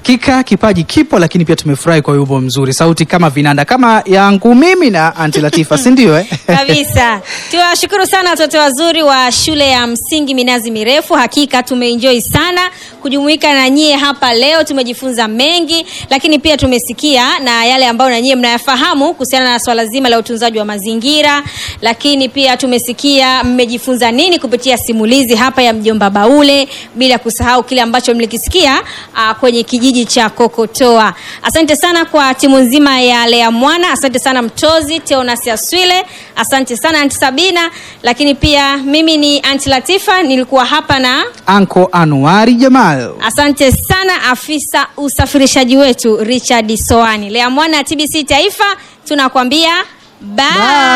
Hakika kipaji kipo, lakini pia tumefurahi kwa wimbo mzuri, sauti kama vinanda kama yangu mimi na Anti Latifa, si ndio eh? kabisa tuwashukuru sana watoto wazuri wa shule ya msingi minazi mirefu hakika tumeenjoy sana kujumuika na nyie hapa leo tumejifunza mengi lakini pia tumesikia na yale ambayo na nyie mnayafahamu kuhusiana na swala zima la utunzaji wa mazingira lakini pia tumesikia mmejifunza nini kupitia simulizi hapa ya mjomba baule bila kusahau kile ambacho mlikisikia uh, kwenye kijiji cha kokotoa asante sana kwa timu nzima ya lea mwana asante sana mtozi teonas aswile asante sana anti sabina lakini pia mimi ni anti latifa nilikuwa hapa na Anko Anuari Jamal. asante sana afisa usafirishaji wetu richard soani lea mwana tbc taifa tunakwambia bye. Bye.